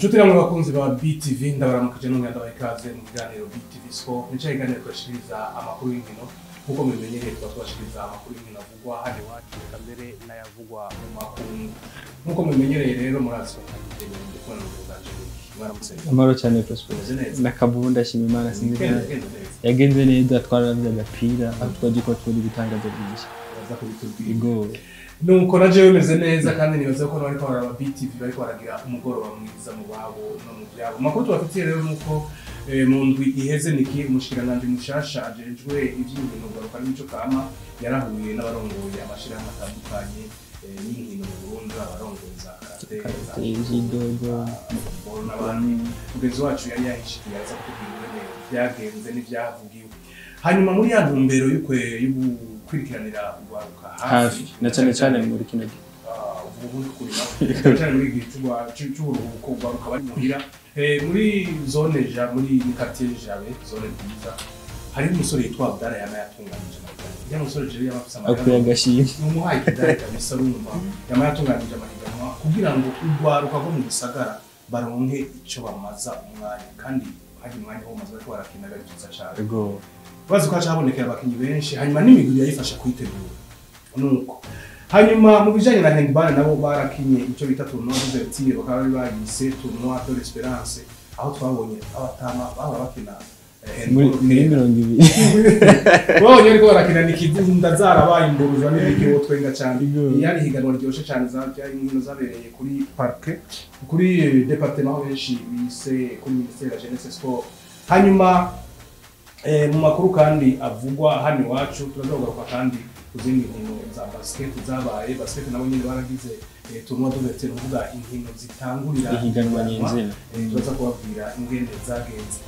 Nshuti namwe bakunzi ba BTV ndabaramukije n'umwe ndabaha ikaze mu kiganiro BTV Sport nico kiganiro twashikiriza amakuru y'inkino nk'uko mubimenyereye tuba twashikiriza amakuru y'inkino avugwa hano iwacu reka mbere n'ayavugwa mu makungu nk'uko mubimenyereye rero murazi ko ntagiye ndi kubona mu bwanje mwaramutse amahoro cyane prosper Umeze neza? nakabubu ndashima imana sinzi Genda, ko genda neza. yagenze neza twararavye agapira aho twaje ko turi gutangaza byinshi Uraza kubitubwira. ego nuko na jewe bimeze neza kandi nibaza ko bariko bararaba BTV bariko baragira umugoroba mwiza mu babo no mu vyabo amakuru tubafitiye rero nuko eh, mu ndwi iheze niki umushikiranganji mushasha ajejwe ivy'inkino garuka n'imico kama yarahuye n'abarongoye amashirahamwe atandukanye eh, y'inkino mu Burundi abarongoye za karate za Karate, judo, football n'abandi mugenzi wacu yari yahishikiye aza kutubwira ingene vyagenze n'ivyavugiwe hanyuma muri ya ntumbero y'ukwe y'ugukurikiranira urwaruka hafi na cyane cyane muri kino gihe ubundi kurima cyane muri igihe cy'urwa- cy'u- cy'uburuhuko ugaruka bari muhira Eh, muri zone ja muri quartier jabe zone nziza hari umusore yitwa Abdara yama yatunganije amahiganwa ya musore je yama afise akuye amahiganwa agashimwe numuhaye kidare kabisa urumva yama yatunganije amahiganwa kugira ngo urwaruka rwo mu gisagara baronke ico bamaza umwanya kandi hari umwanya wo bamaze bariko barakina ari byiza cane ego bazi ko haca habonekera abakinyi benshi hanyuma n'imigwi yayifasha kuyitegura nuko hanyuma mu bijanye na handball nabo barakinye icyo bita tournoi d'ouverture bakaba bari bayise tournoi de l'espérance aho twabonye abatama bahora bakina eh, muri handball muri neza. mirongo ibiri babonye ariko barakina nikidunda zarabaye imburujwa n'ibikiwo twenga cyane Ego. yari higanwa ryoshe cyane za byari inkino zabereye kuri parke kuri eh, departement aho benshi bise kuri ministère ya jeunesse sport hanyuma eh, mu makuru kandi avugwa hano iwacu turazogaruka kandi ku zindi nkino za basket zabaye basket nabo nyine baragize eh, tournoi d'ouverture uvuga inkino zitangurira Ihiganwa nyenzina. Eh, turaza kubabwira ingene zagenze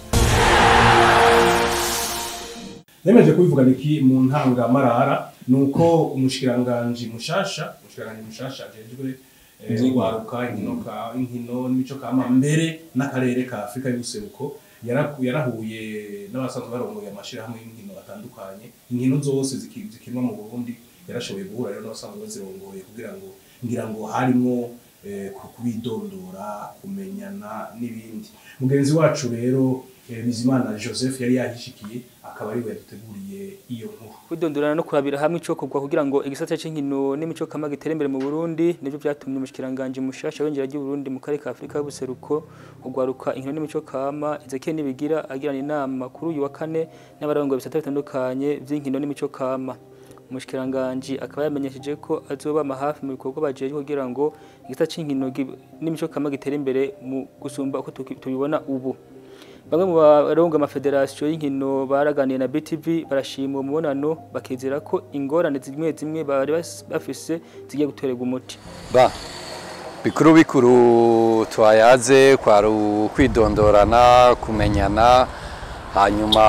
nemeje kubivuga niki mu ntangamarara nuko umushikiranganji mushasha umushikiranganji mushasha ajejwe eh, Ivyigwa. urwaruka inkino ka inkino n'imico kama mbere n'akarere ka Afrika y'ubuseruko yaraku- yarahuye n'abasanzwe barongoye amashirahamwe y'inkino atandukanye inkino zose ziki- zikinwa mu Burundi yarashoboye guhura rero n'abasanzwe bazirongoye kugira ngo ngira ngo harimwo eh, ku- kubidondora kumenyana n'ibindi mugenzi wacu rero eh, Bizimana Joseph yari yahishikiye akaba ariwe yaduteguriye iyo nkuru kwidondorana no kurabira hamwe ico kugwa kugira ngo igisata c'inkino n'imico kama gitere imbere mu Burundi nivyo vyatumye umushikiranganje mushasha w'injira ry'u Burundi mu karere ka Afrika y'ubuseruko ugwaruka inkino n'imico kama Ezekiel Nibigira agirana inama kuri uyu wa kane n'abarongoye bisata bitandukanye vy'inkino n'imico kama umushikiranganje akaba yamenyesheje ko azobama hafi mu bikorwa bajeje kugira ngo igisata c'inkino gi- n'imico kama gitere imbere mu gusumba uko tuki- tubibona ubu Bamwe mu barongo amafederasiyo y'inkino baraganiye na BTV barashima uwo mubonano bakizera ko ingorane zimwe zimwe bari bas- bafise zigiye gutorerwa umuti. ba bikuru bikuru twayaze kwari ukwidondorana kumenyana hanyuma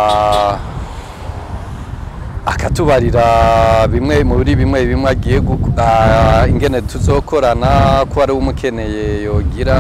akatubarira bimwe muri bimwe bimwe agiye gu- ah, ingene tuzokorana ko ari umukeneye yogira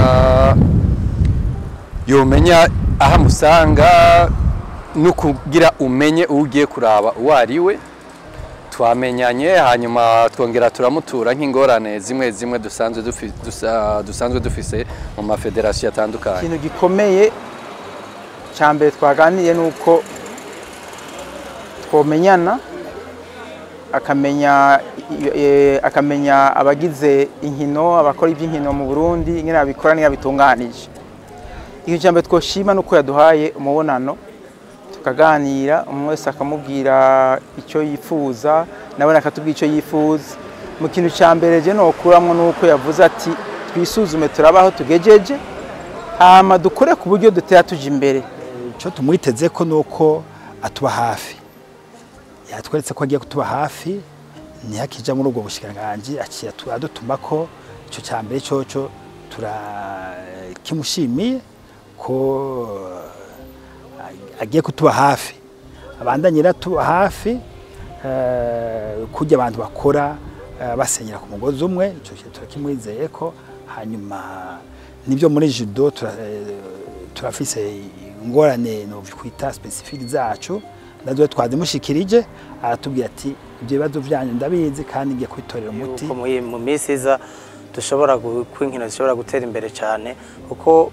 yomenya aho amusanga no kugira umenye uwo ugiye kuraba uwo ari we twamenyanye hanyuma twongera turamutura nk'ingorane zimwe zimwe dusanzwe dufi- dusa- dusanzwe dufise mu mafederasiyo atandukanye ikintu gikomeye cya mbere twaganiriye ni uko twomenyana akamenya eh, akamenya abagize inkino abakora iby'inkino mu burundi ingene babikora n'ingene bitunganije ikintu cya mbere twoshima ni uko yaduhaye umubonano tukaganira umwe wese akamubwira icyo yifuza nawe akatubwira icyo yifuza mu kintu cya mbere je nokuramwo ni uko yavuze ati twisuzume turabe aho tugejeje hama dukore ku buryo dutera tuja imbere icyo tumwiteze ko ni uko atuba hafi yatweretse ko agiye kutuba hafi ntihakija muri ubwo bushikiranganji aciye atu- adutuma ko icyo cya mbere cyoco turakimushimiye ko eh, agiye kutuba hafi abandanyira tuba hafi eh, kurya abantu bakora eh, basenyera ku mugozi umwe icyo kintu turakimwizeye ko hanyuma nibyo muri judo tura- eh, turafise ingorane no kwita specifique zacu nazo twazimushikirije aratubwira ati ibyo bibazo byanyu ndabizi kandi ngiye kwitorera umuti yuko mu- mu minsi iza dushobora gu- ko inkino zishobora gutera imbere cyane kuko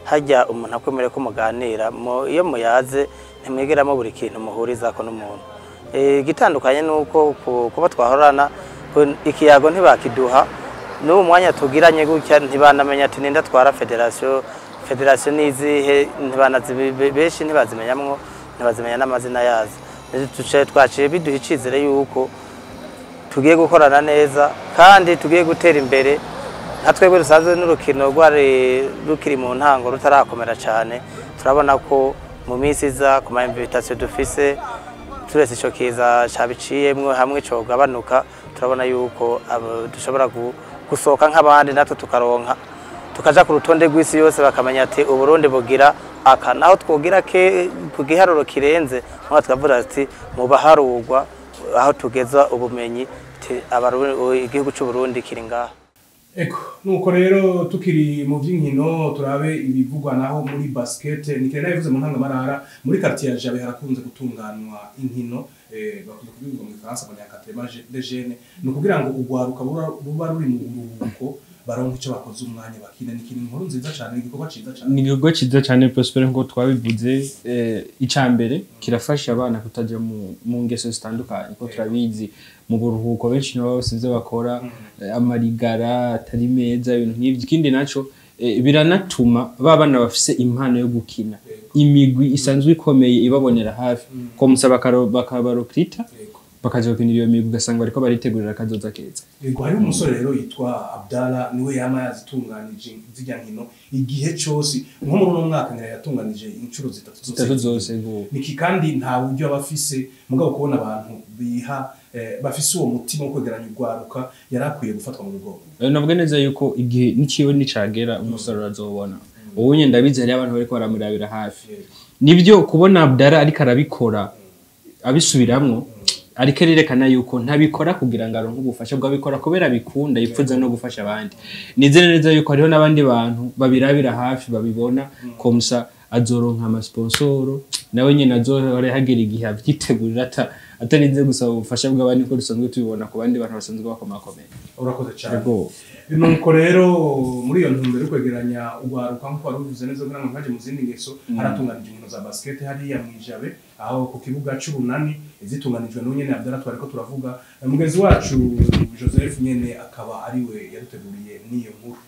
hajya umuntu akwemereye ko muganira mu- iyo muyaze ntimwigeramo buri kintu muhurizako n'umuntu Eh, igitandukanye ni uko ku- kuba twahorana ku- ikiyago ntibakiduha n'ubu mwanya tugiranye gutya ntibanamenya ati ninde atwara federasiyo federasiyo n'izihe ntibanazi- be- benshi ntibazimenyamwo ntibazimenya n'amazina yazo Tuce- twaciye biduha icyizere yuko tugiye gukorana neza kandi tugiye gutera imbere nka twebwe dusanzwe n'urukino rwari rukiri mu ntango rutarakomera cyane turabona ko mu minsi iza ku ma invitation dufise turetse icyo kiza cyabiciyemwo hamwe cogabanuka turabona yuko abo- dushobora gu- gusohoka nk'abandi natwe tukaronka tukaja ku rutonde rw'isi yose bakamenya ati uburundi bugira aka naho twogira ke ku giharuro kirenze mwa tukavuga ati mu baharurwa aho tugeza ubumenyi ti- Abaru- igihugu cy'u Burundi kiri ngaha Eko, nuko rero tukiri mu by'inkino turabe ibivugwa naho muri basket ni kera yavuze mu ntangamarara muri quartier ya Jabe harakunze gutunganwa inkino eh bakunze kubivuga mu Faransa mu nyakatrema de jeune ni ukugira ngo ugwaruka buba- buba ruri mu buruhuko baronke icyo bakoze umwanya bakina ni ikintu inkuru nziza cyane igikorwa ciza cyane ni igikorwa cyiza cyane prospere nk'uko twabivuze eh, icya mbere kirafasha abana kutajya mu, mu ngeso zitandukanye kuko turabizi mu buruhuko benshi nabo bose ibyo bakora eh, amarigara atari meza ibintu nk'ibyo ikindi naco eh, biranatuma ba bana bafise impano yo gukina imigwi isanzwe ikomeye ibabonera hafi ko musaba bakabarokrita Yego. bakaza gukinira iyo migwi ugasanga bariko baritegurira akazoza keza Yego hari umusore rero yitwa Abdala niwe yama yazitunganije zijya nkino igihe cyose nko muri uno mwaka ngira yatunganije inshuro zitatu zitatu zose go niki kandi nta buryo aba afise mugabo kubona abantu biha eh, bafise uwo mutima wo kwegeranya urwaruka yari akwiye gufatwa mu mugongo Eh, navuga neza yuko igihe n'ikiwe nicagera umusaruro azobona ubu nyine ndabizi hariyo abantu bariko baramurabira hafi nibyo kubona Abdara ariko arabikora abisubiramwo ariko arerekana yuko ntabikora kugira ngo aronke ubufasha bwo abikora kubera abikunda yipfuza no gufasha abandi nizere neza yuko hariho n'abandi bantu babirabira hafi babibona komsa azoronka amasponsoro nawe nyine azohore hagera igihe avyitegurira ata atarinze gusaba ubufasha bw'abandi ko dusanzwe tubibona ku bandi bantu basanzwe bakomakomeye urakoze cyane Yego. nuko rero muri iyo ntumbero yo kwegeranya urwaruka nk'uko wari ubivuze neza kugira ngo ntaje mu zindi ngeso haratunganije inkino za basket hariya mu ijabe aho ku kibuga c'urunani zitunganijwe n'uwo nyene Abdallah twariko turavuga mugenzi wacu Joseph nyene akaba ariwe yaduteguriye n'iyo nkuru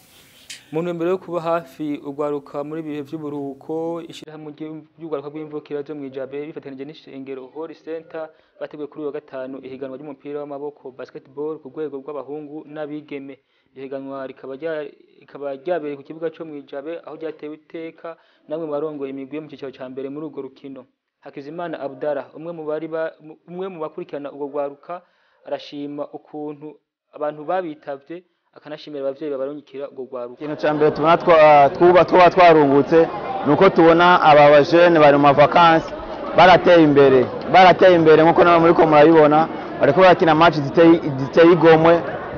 mu ntumbero yo kuba hafi urwaruka muri ibihe by'uburuhuko ishyirahamwe ry'u- ry'urwaruka rw'imvukira zo mu ijabe bifatanyije n'ishengero Holy Center bateguye kuri uyu wa gatanu ihiganwa ry'umupira w'amaboko basketball ku rwego rw'abahungu n'abigeme iryo higanwa rikaba rya- rikaba ryabereye ku kibuga cyo mu ijabe aho ryatewe iteka namwe mu barongoye imigwi yo mu cyiciro cya mbere muri urwo rukino Hakizimana Abdallah umwe mu bari ba- umwe mu bakurikirana urwo rwaruka arashima ukuntu abantu babitavye akanashimira abavyeyi babarungikira urwo rwaruka ikintu cya mbere tubona twa- twuba tuba twarungutse ni uko tubona aba bajene bari mu mavakansi barateye imbere barateye imbere nk'uko nawe muri ko murabibona bariko barakina match ziteye ziteye igomwe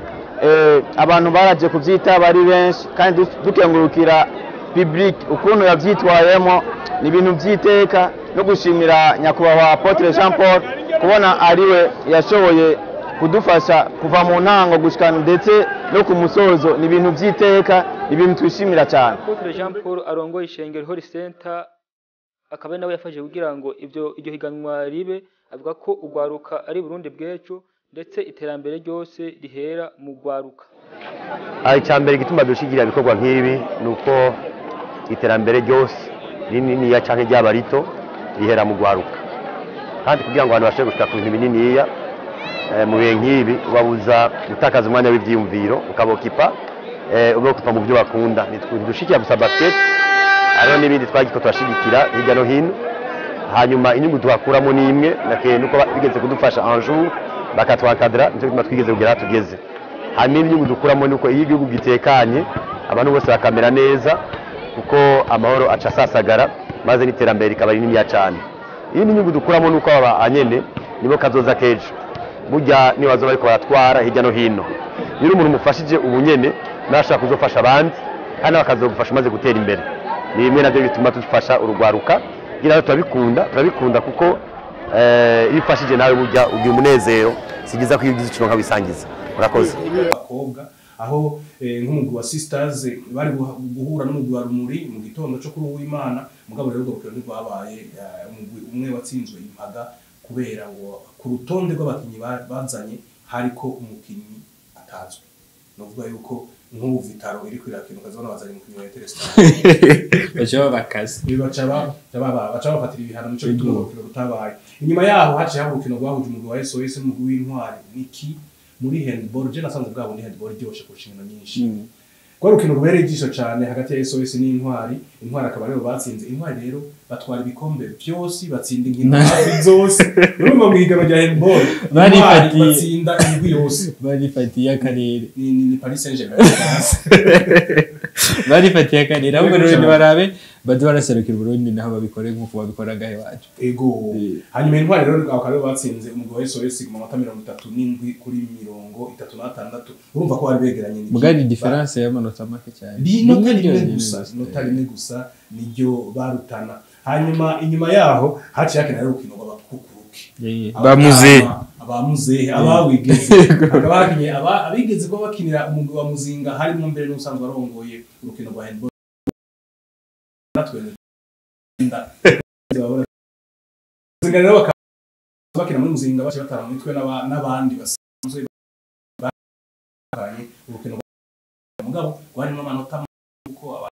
Eh, abantu baraje kuvyita bari benshi kandi du- dukengurukira public ukuntu yavyitwayemo ni ibintu vy'iteka no gushimira nyakubahwa Apotre Jean Paul kubona ariwe yashoboye kudufasha kuva mu ntango gushika ndetse no ku musozo ni ibintu vy'iteka ni ibintu twishimira cyane Apotre Jean Paul arongoye ishengero Holy Center akaba ari nawe yafashije kugira ngo ibyo iryo higanwa ribe avuga ko urwaruka ari Burundi bw'ejo ndetse iterambere ryose rihera mu rwaruka aha icya mbere gituma dushigira ibikorwa nk'ibi ni uko iterambere ryose rininiya cyangwa ryaba rito rihera mu rwaruka kandi kugira ngo abantu bashobore gushika ku bintu bininiya eh, mu bihe nk'ibi ubabuza gutakaza umwanya w'ibyiyumviro ukabokipa eh, ubokipa mu byo bakunda ntidushikira gusa basket hariho n'ibindi twagiko turashigikira hirya no hino hanyuma inyungu tuhakuramo ni imwe nakeye nuko ba- bigeze kudufasha un jour bakatwakadira nicyo gituma twigeze kugera aho tugeze hanyuma inyungu dukuramo ni uko iyo igihugu gitekanye abantu bose bakamera neza kuko amahoro aca asasagara maze n'iterambere rikaba rininiya cyane iyindi nyungu dukuramo ni uko aba anyene nibo kazoza k'ejo burya niyo bazoba bariko baratwara hirya no hino rero umuntu umufashije ubu nyene nawe ashobora kuzofasha abandi kandi nawe akazogufasha umaze gutera imbere ni bimwe nabyo bituma dufasha urugwaruka kugira ngo turabikunda turabikunda kuko eh, iyo ufashije nawe burya ugira umunezero si byiza ko iyo ugize ikintu nkabisangiza murakoze abakobwa aho eh, nk'umugwi wa sisters bari guha- guhura n'umugwi wa rumuri mu gitondo cyo kuri uwimana mugabo rero urwo rukino ntirwabaye eh, umugwi umwe watsinzwe impaga kubera ngo ku rutonde rw'abakinnyi ba- bazanye hariko umukinnyi atazwi ni ukuvuga yuko nk'ubu vitaro iri kwirakina ukazibona bazanye umukinnyi wa interestar baca babakaze baca ba- ba- baca bafatira ibihano nico gituma urwo rukino rutabaye inyuma yaho haciye haba urukino rwahuje umugwi wa SOS n'umugwi w'intwari niki muri handball je nasanze bwabo ni handball iryoshe kurusha inkino nyinshi rwa rukino rubereye ijisho cyane hagati ya SOS n'intwari intwari akaba aribo batsinze intwari rero batwara ibikombe byose batsinda inkino hafi zose urumva mu higanwa rya handball intwari Barifatiye. batsinda imigwi yose barifatiye akarere ni, ni, ni Paris Saint-Germain barifatiye akarere ahubwo rero ntibarabe baze baraserukira uburundi naho babikore nk'uko babikoraga iwacu ego hanyuma intwari rero bakaba aribo batsinze umugwi wa SOS mu manota mirongo itatu n'indwi kuri mirongo itatu n'atandatu urumva ko bari begeranye n'iki- mugari diferanse y'amanota make cyane inota Rimwe rimwe ryonyine gusa gusa. inota rimwe gusa niryo barutana hanyuma inyuma yaho haciye hakina rero urukino rw'abakukuruki Eh, bamuze abamuzehe abawigeze hakaba hakinye aba- abigeze kuba bakinira umugwi wa muzinga harimo mbere n'usanzwe arongoye urukino rwa handball natwe nda- muzinga rero bakaba bakina muri muzinga baciye batara mu mitwe n'aba- n'abandi basanzwe bakanye urukino rwa mugabo rwarimo amanota kuko aba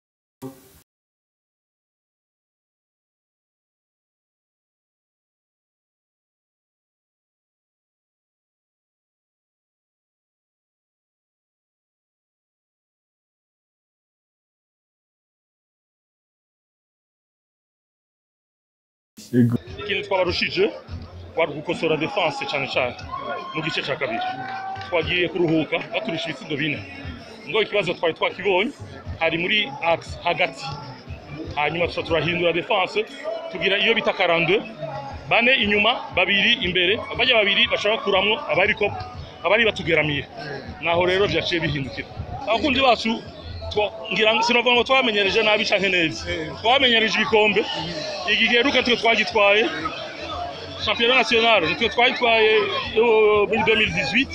ikintu twabarushije wari gukosora defense cyane cyane mu gice cya kabiri twagiye kuruhuka baturisha ibitsindo bine ngo ikibazo twari twakibonye hari muri axe hagati hanyuma tuca turahindura defense tugira iyo bita karandwe bane inyuma babiri imbere bajya babiri bashaka kuramwo abariko abari batugeramiye naho rero byaciye bihindukira abakunzi bacu twa- ngira ngo sinavuga ngo twamenyereje nabi canke neza twamenyereje ibikombe iki giheruka twe twagitwaye championnat national nitwe twagitwaye eh, muri 2018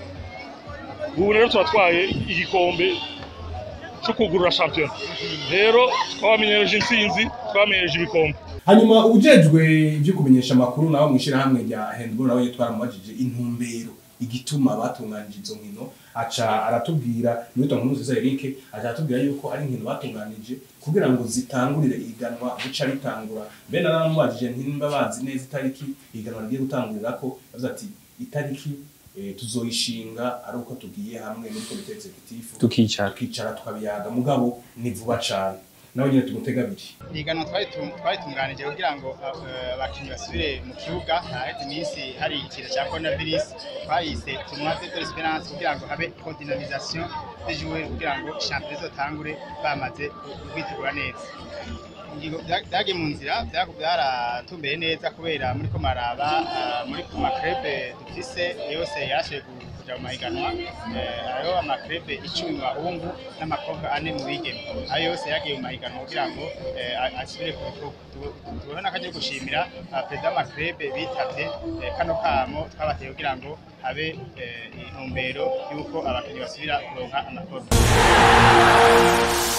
ubu rero turatwaye igikombe cyo kugurura champion rero twabamenyereje intsinzi twabamenyereje ibikombe hanyuma ujejwe ibyo kumenyesha amakuru nawe mu ishyirahamwe rya handball nawe twaramubajije intumbero igituma batunganije izo nkino aca aratubwira Newton Nkuruziza Eric aca aratubwira yuko ari inkino batunganije kugira ngo zitangurire iganwa buca ritangura mbe naramubajije ntimba bazi neza itariki iganwa rigiye gutangurira ko yavuze ati itariki eh, tuzoyishinga ari uko tugiye hamwe muri komite executive tukicara tukicara tukabiyaga mugabo ni vuba cane nawe nyine tumutega abiri ihiganwa twari tu- twari tunganije kugira ngo eh, abakinnyi basubire mu kibuga haheze iminsi hari ikiza cya coronavirus twayise tournoi de l'espérance kugira ngo habe coordinamisation des joueurs kugira ngo championnat izotangure bamaze kwitegura neza ingingo bya- byagiye mu nzira byaku- byaratumbeye neza kubera muri ko maraba ah, muri ku makrebe dufise yose yarashoboye ku- kuja mu mahiganwa Eh, hariho amakrebe icumi mu bahungu n'amakobwa ane mu bigeme ayo yose yagiye mu mahiganwa kugira ngo eh, a- asubire ku bikorwa Tu- tubona n'akajya ko gushimira ah, perezida w'amakrebe bitavye eh, kano kamo twabateye kugira ngo habe eh, intumbero y'uko abakinnyi basubira kuronka amakorwa